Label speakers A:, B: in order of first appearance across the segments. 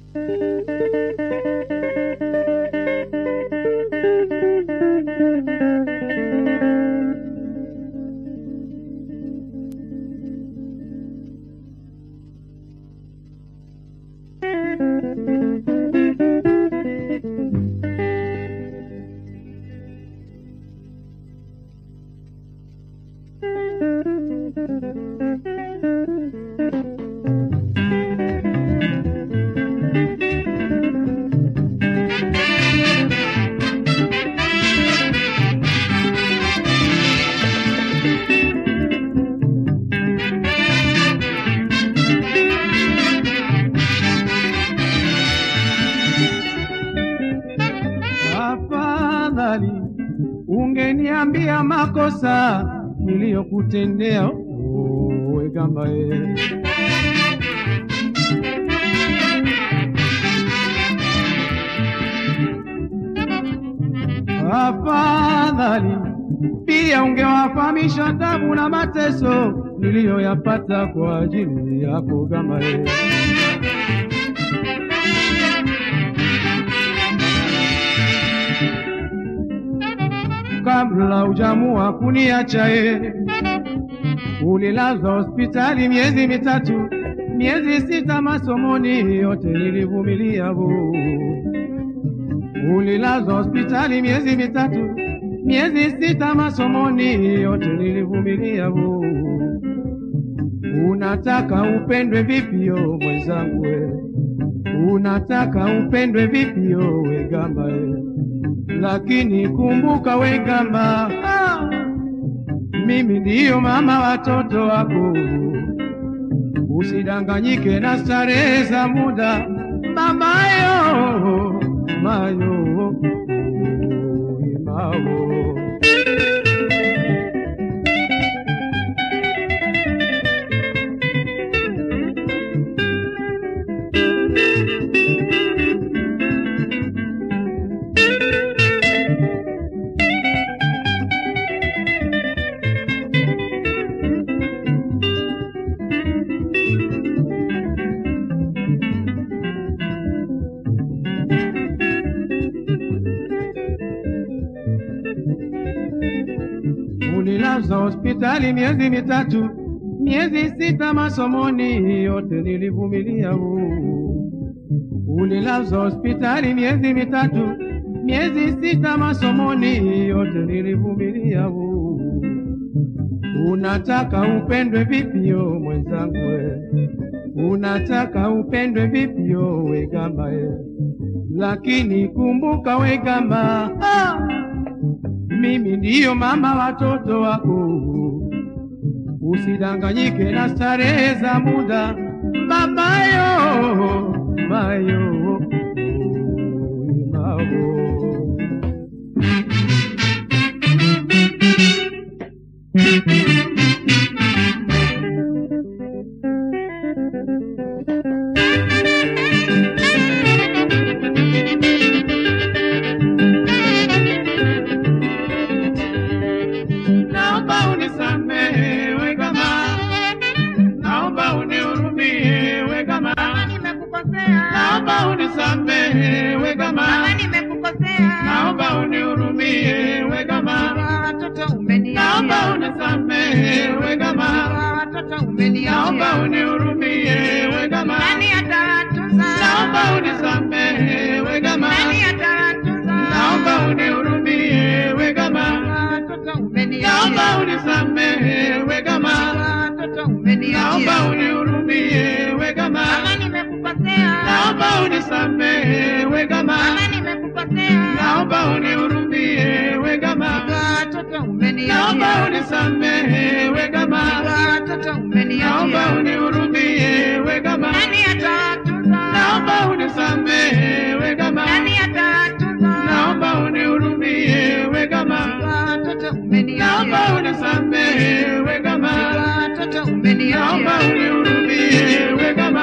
A: Afadhali ungeniambia makosa niliyokutendea wewe gamba ye. Afadhali pia ungewafahamisha tabu na mateso niliyoyapata kwa ajili yako gamba ye. kabla hujamua kuniacha ye. Ulilazwa hospitali miezi mitatu, miezi sita masomoni, yote nilivumilia bu. Ulilazwa hospitali miezi mitatu, miezi sita masomoni, yote nilivumilia bu. Unataka upendwe vipio mwenzangu we? Unataka upendwe vipio we gamba we? lakini kumbuka we gamba, ah, mimi ndiyo mama watoto wako. Usidanganyike na starehe za muda, mamayo mayo imao Ulilazwa hospitali miezi mitatu, miezi sita masomoni, yote nilivumilia. huu. Ulilazwa hospitali miezi mitatu, miezi sita masomoni, yote nilivumilia. huu. Unataka upendwe vipio mwenzangu we? Unataka upendwe vipio we gamba we? Lakini kumbuka we gamba, ah! mimi ndiyo mama watoto wako. Usidanganyike na starehe za muda, mamayo mayo imao. Naomba unisamehe we kama, naomba unihurumie we kama,
B: nimekukosea
A: naomba unisamehe we kama,
B: kama nimekukosea
A: naomba unihurumie we kama,
B: Kwa watoto umeniachia
A: naomba unisamehe we kama,
B: Kwa watoto
A: naomba
B: umeniachia
A: unihurumie we kama,
B: nani atawatunza
A: naomba unisamehe we kama,
B: nani atawatunza
A: naomba unihurumie we kama,
B: Kwa watoto
A: naomba
B: umeniachia
A: unisamehe we kama,
B: Kwa watoto
A: naomba
B: umeniachia
A: unihurumie we kama,
B: kama nimekukosea
A: naomba unisamehe we kama,
B: kama nimekukosea
A: naomba unihurumie we kama,
B: Kwa watoto
A: naomba
B: umeniachia
A: unisamehe we kama,
B: Kwa watoto
A: naomba
B: umeniachia
A: unihurumie we kama,
B: nani atawatunza
A: naomba unisamehe we kama,
B: nani atawatunza
A: naomba unihurumie we kama,
B: Kwa watoto
A: naomba
B: umeniachia
A: unisamehe we kama,
B: Kwa watoto
A: naomba
B: umeniachia
A: unihurumie we kama.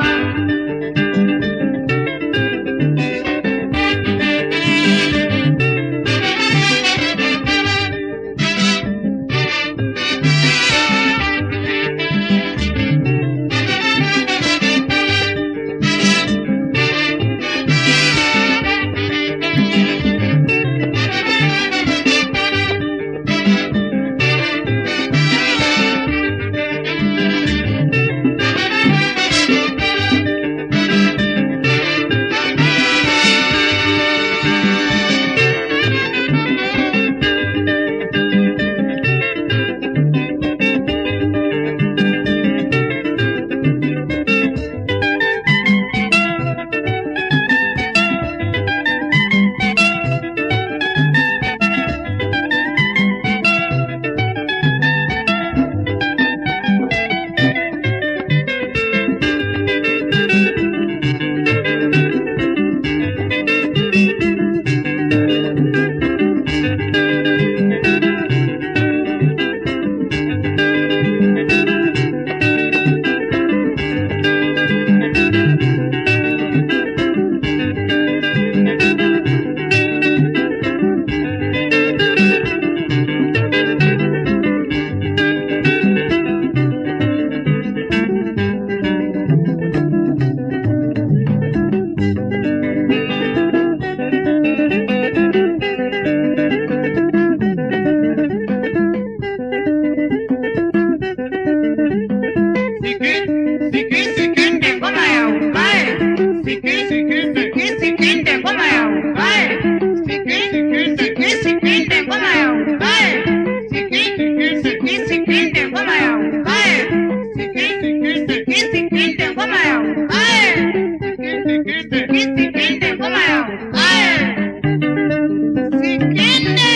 B: Sikinde. Mi sikinde ngoma yao. Aya. Sikinde.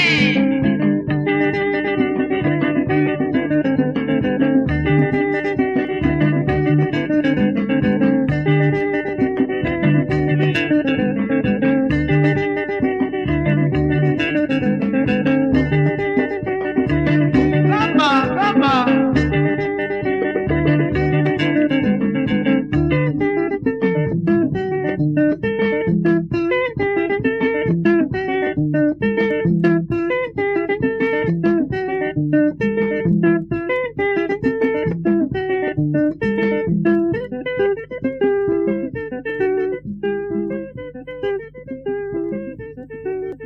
A: Kama, kama.